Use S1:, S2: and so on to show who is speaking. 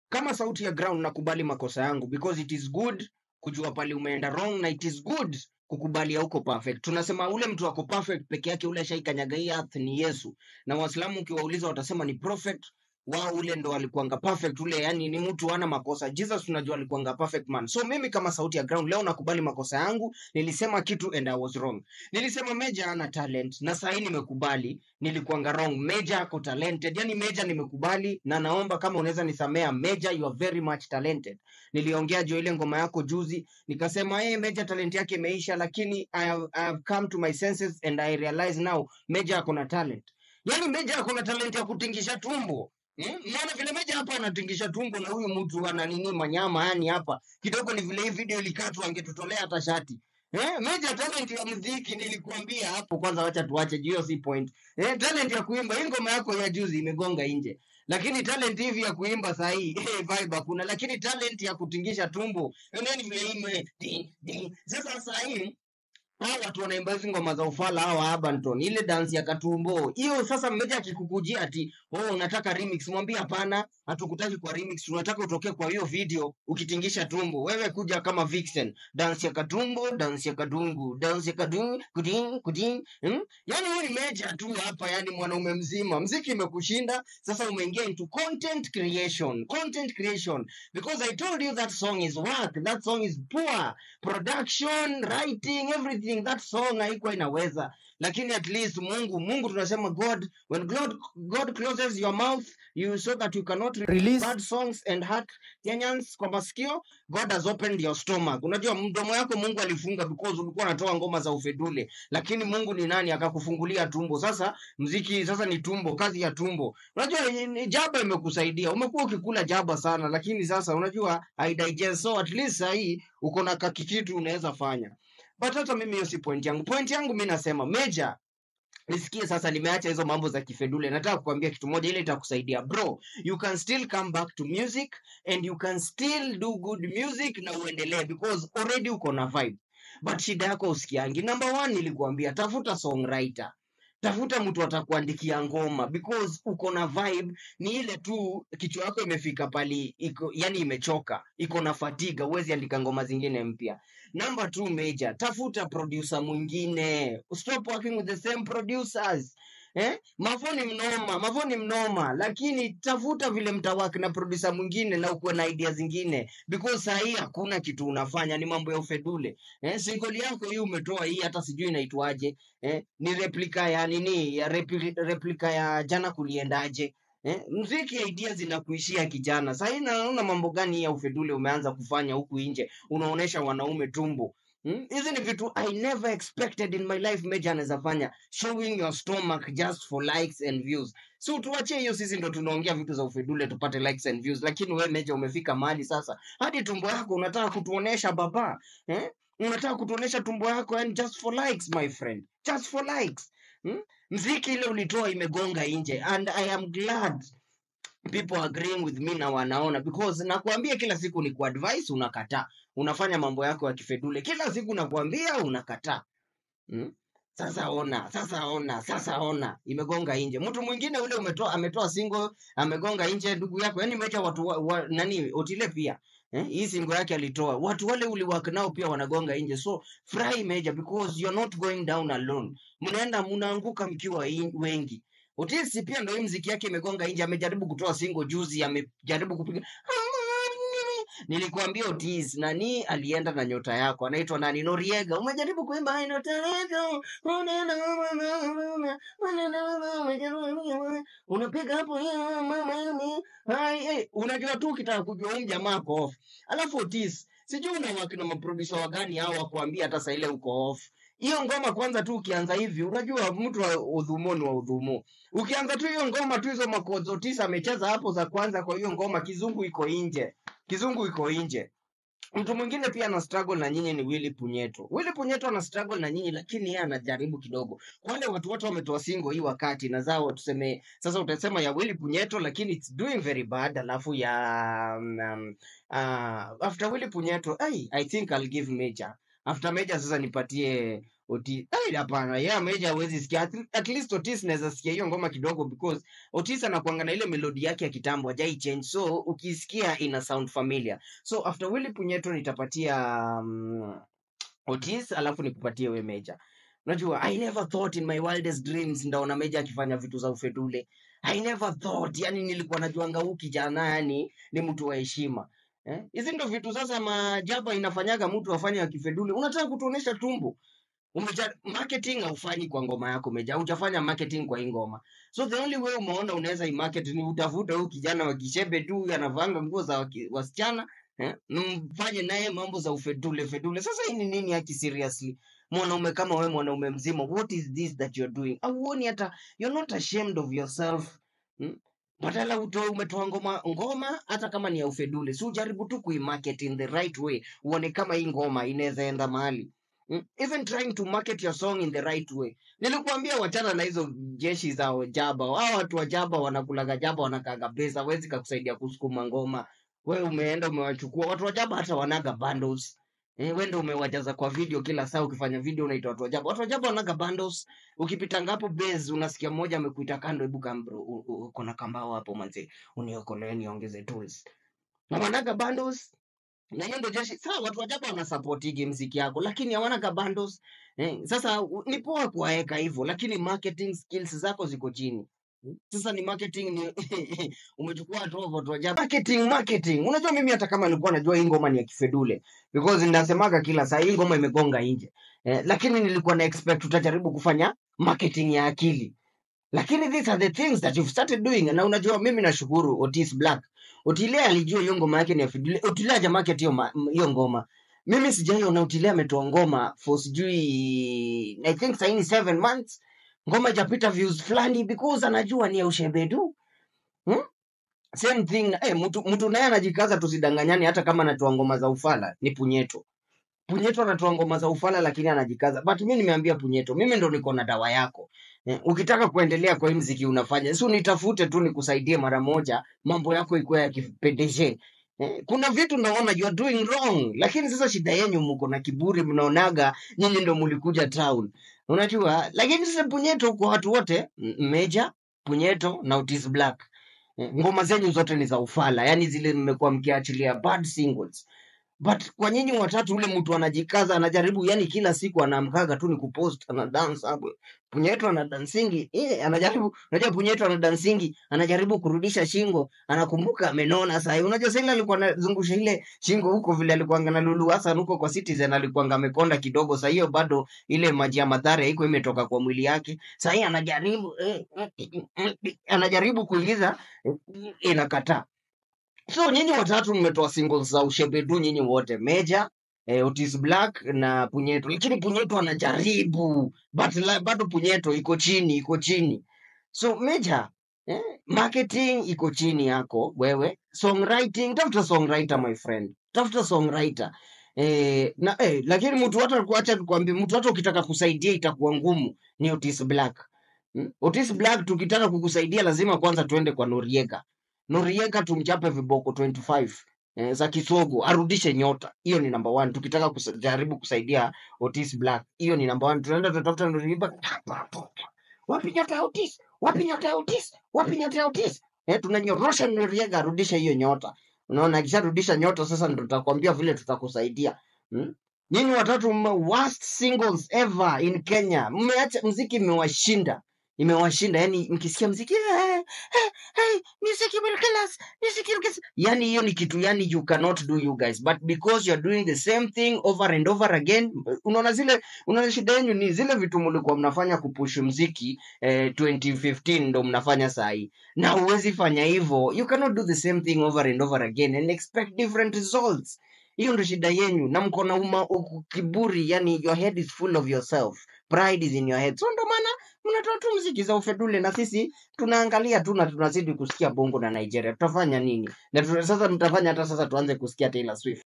S1: kama sauti ya ground nakubali makosa yangu because it is good kujua pale umeenda wrong na it is good kukubali hauko perfect tunasema ule mtu ako perfect peke yake ule ashaikanyaga hii earth ni yesu na waislamu ukiwauliza watasema ni prophet wao ule ndo alikuanga perfect ule yani ni mtu ana makosa jesus tunajua alikuanga perfect man so mimi kama sauti ya ground leo nakubali makosa yangu nilisema kitu and i was wrong nilisema meja ana talent na sahii nimekubali nilikuanga wrong meja ako talented yani meja nimekubali na naomba kama unaweza nisamea meja you are very much talented niliongea juu ya ile ngoma yako juzi nikasema hey, meja talent yake imeisha lakini I have, I have come to my senses and i realize now meja ako na talent yani meja ako na talent ya kutingisha tumbo Hmm? Maana vile meja hapa anatingisha tumbo na huyu mtu ana nini manyama yani hapa kidogo ni vile hii video ilikatwa angetutolea hata shati Eh, meja talent ya muziki nilikuambia hapo kwanza, wacha tuache juu hiyo si point. Eh, talent ya kuimba hii ngoma yako ya juzi imegonga nje, lakini talent hivi ya kuimba saa hii eh, vibe hakuna, lakini talent ya kutingisha tumbo nani vile ime ding, ding. Sasa saa hii hawa watu wanaimba hizi ngoma za ufala hawa Abanton, ile dance ya katumbo hiyo. Sasa mmoja akikukujia ati oh, unataka remix, mwambie hapana, hatukutaki kwa remix, tunataka utokee kwa hiyo video ukitingisha tumbo. Wewe kuja kama Vixen, dance ya katumbo, dance ya kadungu, dance ya kadungu, kuding kuding, hmm? Yani wewe ni meja tu hapa, yani mwanaume mzima, mziki imekushinda. Sasa umeingia into content creation, content creation because I told you that song is work, that song is poor production writing everything that song haikuwa inaweza lakini at least mungu mungu tunasema god when god, god closes your mouth you so that you cannot release bad songs and hurt kenyans kwa masikio god has opened your stomach unajua mdomo yako mungu alifunga because ulikuwa unatoa ngoma za ufedule lakini mungu ni nani akakufungulia tumbo sasa mziki sasa ni tumbo kazi ya tumbo unajua ni- ni jaba imekusaidia umekuwa ukikula jaba sana lakini sasa unajua haidigest so at least sahii uko na kakikitu unaweza fanya but hata mimi hiyo si point yangu point yangu mi nasema meja nisikie sasa nimeacha hizo mambo za kifedule nataka kukwambia kitu moja ile itakusaidia bro you can still come back to music and you can still do good music na uendelee because already uko na vibe but shida yako usikiangi number one nilikuambia tafuta songwriter tafuta mtu atakuandikia ngoma because uko na vibe ni ile tu kichwa yako imefika pali iko yani imechoka iko na fatiga huwezi andika ngoma zingine mpya number two major tafuta producer mwingine stop working with the same producers Eh? Mavo ni mnoma, Mavo ni mnoma, lakini tafuta vile mtawaki na producer mwingine na ukuwe na idea zingine because saa hii hakuna kitu unafanya, ni mambo ya ufedule. Eh, single yako hii umetoa hii, hata sijui inaitwaje eh, ni replika ya nini ya repli, replika ya jana kuliendaje eh, mziki idea zinakuishia kijana. Sasa hii naona mambo gani ya ufedule umeanza kufanya huku nje, unaonesha wanaume tumbo Hmm? Hizi ni vitu I never expected in my life Meja anaweza fanya, showing your stomach just for likes and views. So tuachie hiyo, sisi ndo tunaongea vitu za ufedule tupate likes and views, lakini wewe Meja umefika mahali sasa hadi tumbo yako unataka kutuonesha baba eh? Unataka kutuonesha tumbo yako and just for likes my friend, just for likes hmm? Mziki ile ulitoa imegonga nje and I am glad people agreeing with me na wanaona because nakuambia kila siku ni kuadvise unakataa unafanya mambo yako ya kifedule kila siku nakuambia unakataa mm? sasa ona sasa ona sasa ona imegonga nje mtu mwingine ule umetoa ametoa single amegonga nje ndugu yako yani mecha watu wa, wa, nani otile pia eh, hii singo yake alitoa watu wale uliwak nao pia wanagonga nje so furahi meja because you're not going down alone mnaenda mnaanguka mkiwa in- wengi Otisi pia ndo hii mziki yake imegonga nje amejaribu kutoa single juzi amejaribu kupiga nilikuambia Otis nani alienda na nyota yako anaitwa nani Noriega umejaribu kuimba "Ai, nyota yako unapiga hapo ya, mama yani hai eh, unajua tu ukitaka kujua huyu jamaa ako off alafu Otis sijui una wakina maproducer wagani hao wakuambia hata saa ile uko off hiyo ngoma kwanza tu ukianza hivi unajua mtu wa udhumo ni wa udhumo ukianza tu hiyo ngoma tu hizo makozo tisa amecheza hapo za kwanza kwa hiyo ngoma kizungu iko nje kizungu iko nje mtu mwingine pia ana struggle na nyinyi ni Willy Punyeto. Willy Punyeto ana struggle na nyinyi lakini yeye anajaribu kidogo. Wale watu wote wametoa single hii wakati na zao tuseme sasa utasema ya Willy Punyeto lakini it's doing very bad alafu ya um, um, uh, after Willy Punyeto ai I think I'll give Major. After Major sasa nipatie Otis ai hapana yeah Meja hawezi sikia at, at least Otis naweza sikia hiyo ngoma kidogo because Otis anakuanga na ile melodi yake ya kitambo hajai change so ukisikia ina sound familiar so after Willy Punyeto nitapatia um, Otis alafu nikupatie we Meja. Unajua, I never thought in my wildest dreams ndaona Meja akifanya vitu za ufedule. I never thought, yani nilikuwa najuanga huu kijana yani ni mtu wa heshima. Eh? Hizi ndo vitu sasa majaba inafanyaga mtu afanye akifedule. Unataka kutuonesha tumbo. Umeja, marketing haufanyi kwa ngoma yako Meja, hujafanya marketing kwa hii ngoma. So the only way umeona unaweza imarket ni utafuta huyu kijana wa kishebe tu anavanga nguo za waki- wasichana eh, mfanye naye mambo za ufedule fedule. Sasa hii ni nini haki seriously? Mwanaume kama wewe, mwanaume mzima, what is this that you're doing? Auoni hata you're not ashamed of yourself hmm? Badala utoe umetoa ngoma ngoma, hata kama ni ya ufedule, si ujaribu tu kuimarket in the right way, uone kama hii ngoma inaweza enda mahali Mm, even trying to market your song in the right way. Nilikuambia wachana na hizo jeshi za jaba. Hao watu wa jaba wanakulaga jaba, wanakaga pesa, hawezi kakusaidia kusukuma ngoma. Wewe umeenda umewachukua watu wa jaba, hata wanaga bundles. Eh, wewe ndio umewajaza kwa video kila saa, ukifanya video unaita watu wa jaba. Watu wa jaba wanaga bundles. Ukipita ngapo base unasikia mmoja amekuita kando, hebu kambro, u- u- uko na kambao hapo manze, uniokolee niongeze tools. Na wanaga bundles na hiyo ndio jeshi sawa watu wajaba wanasapotigi mziki yako lakini hawana ka bundles eh, sasa u- ni poa kuwaeka hivyo lakini marketing skills zako ziko chini sasa ni marketing ni umechukua watu wa watu wajaba marketing marketing unajua mimi hata kama nilikuwa najua hii ngoma ni ya kifedule because ninasemaga kila saa hii ngoma imegonga nje eh, lakini nilikuwa na expect utajaribu kufanya marketing ya akili lakini these are the things that you've started doing na unajua mimi nashukuru Otis Black Otile alijua hiyo ngoma yake ni ya Fidule Otile hajamarket hiyo ma- m- hiyo ngoma mimi sijaiona Otile ametoa ngoma for sijui I think saini seven months ngoma ijapita views fulani because anajua ni ya ushebedu hmm? same thing na- eh, mtu mtu naye anajikaza tusidanganyane hata kama anatoa ngoma za ufala ni punyeto Punyeto anatoa ngoma za ufala lakini anajikaza. But mimi nimeambia Punyeto, mimi ndo niko na dawa yako. Eh, ukitaka kuendelea kwa hii mziki unafanya, si unitafute tu nikusaidie mara moja, mambo yako ikuwe yakipendeze. Eh, kuna vitu naona you are doing wrong, lakini sasa shida yenyu mko na kiburi, mnaonaga nyinyi ndo mulikuja town, unajua. Lakini sasa Punyeto kwa watu wote, M- Meja, Punyeto na Otis Black, eh, ngoma zenyu zote ni za ufala, yani zile mmekuwa mkiachilia bad singles but kwa nyinyi watatu ule mtu anajikaza anajaribu yani kila siku anaamkaga tu ni kupost ana dance hapo punyeto ana dansingi eh anajaribu unajua punyeto ana dansingi anajaribu kurudisha shingo anakumbuka amenona sasa unajua sasa ile alikuwa anazungusha ile shingo huko vile alikuwa na Lulu Hassan huko kwa Citizen alikuwa amekonda kidogo sasa hiyo bado ile maji ya madhara haiko imetoka kwa mwili yake sasa hii anajaribu eh, anajaribu kuingiza eh, inakataa So nyinyi watatu mmetoa singles za ushebedu nyinyi wote, Meja, eh, Otis Black na Punyeto, lakini Punyeto anajaribu but la, bado Punyeto iko chini, iko chini. So Meja, eh, marketing iko chini yako wewe, songwriting, tafuta songwriter my friend, tafuta songwriter. Eh, na eh, lakini mtu hata kuacha nikwambie, mtu hata ukitaka kusaidia itakuwa ngumu, ni Otis Black. Hmm? Otis Black tukitaka kukusaidia lazima kwanza tuende kwa Noriega. Noriega tumchape viboko 25 eh, za kisogo arudishe nyota. Hiyo ni number one. Tukitaka kujaribu kusaidia Otis Black, hiyo ni number one. Tunaenda tunatafuta Noriega. Wapi nyota ya Otis? Wapi nyota ya Otis? Wapi nyota ya Otis? Eh, tunanyorosha Noriega arudishe hiyo nyota. Unaona, akisharudisha nyota sasa ndo tutakwambia vile tutakusaidia. Hmm? Nyinyi watatu mme worst singles ever in Kenya. Mmeacha mziki imewashinda. Imewashinda. Yaani mkisikia mziki eh, eh, hey, music will kill us. Music will kill us. Yani hiyo ni kitu yani you cannot do you guys but because you are doing the same thing over and over again unaona zile unaona shida yenu ni zile vitu mlikuwa mnafanya kupush mziki eh, 2015 ndo mnafanya saa hii na huwezi fanya hivyo you cannot do the same thing over and over again and expect different results hiyo ndo shida yenyu na mko na uma uku- kiburi yani your head is full of yourself pride is in your head so ndo maana mnatoa tu mziki za ufedule na sisi tunaangalia tu na tunazidi kusikia bongo na nigeria tutafanya nini na tuna, sasa mtafanya hata sasa tuanze kusikia taylor swift